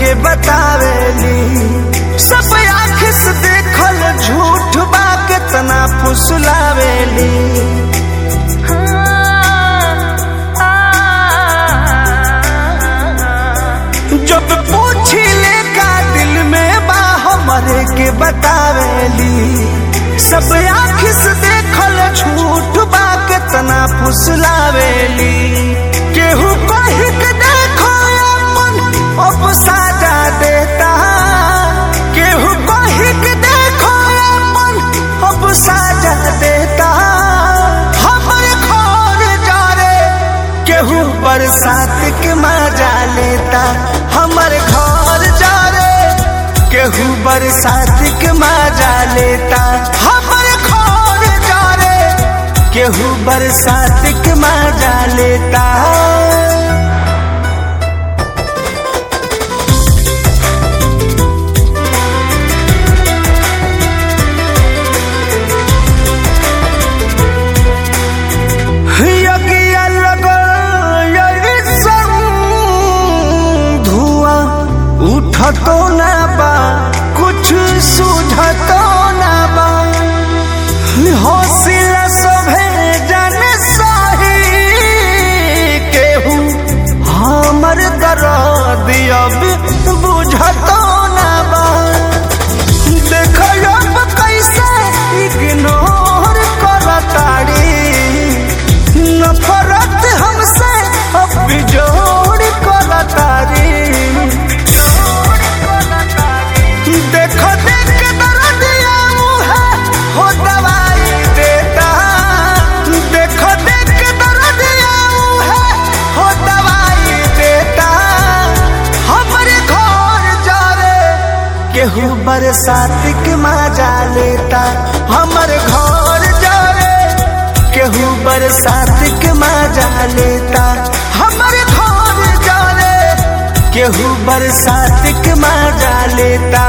के बतावेली सब आँख से देखल झूठ बा कितना फुसलावेली जब पूछी ले का दिल में बा हमरे के बतावेली सब आँख से देखल झूठ बा कितना फुसलावेली केहू कही के देखो अपन अब साजा देता केहू कही के देखो अपन अब साजा देता हमरे घर जा रे केहू बरसात के मजा लेता हमर घर जा रे केहू बरसात के मजा लेता हमर घर जा रे केहू बरसात के मजा लेता यज्ञ लगल यइसन धुआं उठतो ना बा कुछ सुझतो ना बा हौसला सभे जन सही केहू हमर दर्द अब बुझतो ना बा देखो अब कैसे इग्नोर करताड़ी नफरत हमसे अब जोड़ करतारी देखो देख के दर्दिया मुहे हो दवाई देता देखो देख के दर्दिया मुहे हो दवाई देता हमरे घर जा रे केहू बरसात के मजा लेता हमर घर जा रे केहू बरसात के मजा लेता हमर घर जा रे केहू बरसात के मजा लेता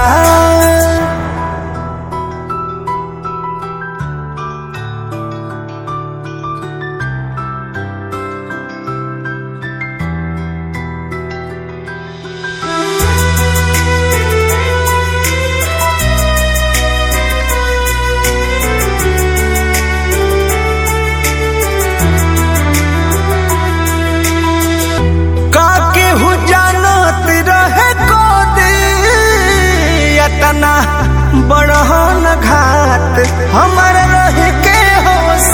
का केहू जानत रहे को तना बड़हन घाट हमर रह के हो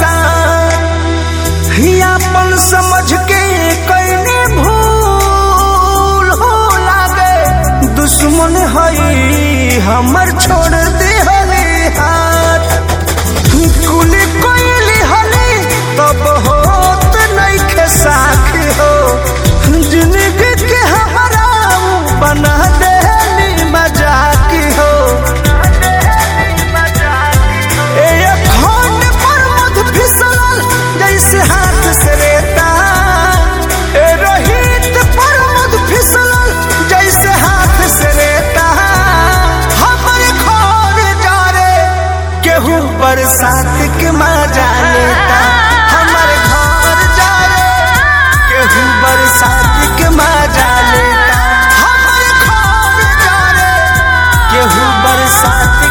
अपन समझ के कैने भूल हो लागे दुश्मन हई हमर छोड़ दे हले हाथ कुली कोइली हली तब होत नइखे साखी हो जिंदगी के हमारा बना देली मजाकी हो ए अखंड पर मध फिसलल जैसे हाथ से रेता ए रोहित पर मध फिसलल जैसे हाथ से रेता हमरे घर जा रे केहू बरसात के मजा लेता हमर घर जा रे केहू बरसात के मजा लेता हमर घर जा रे केहू बरसात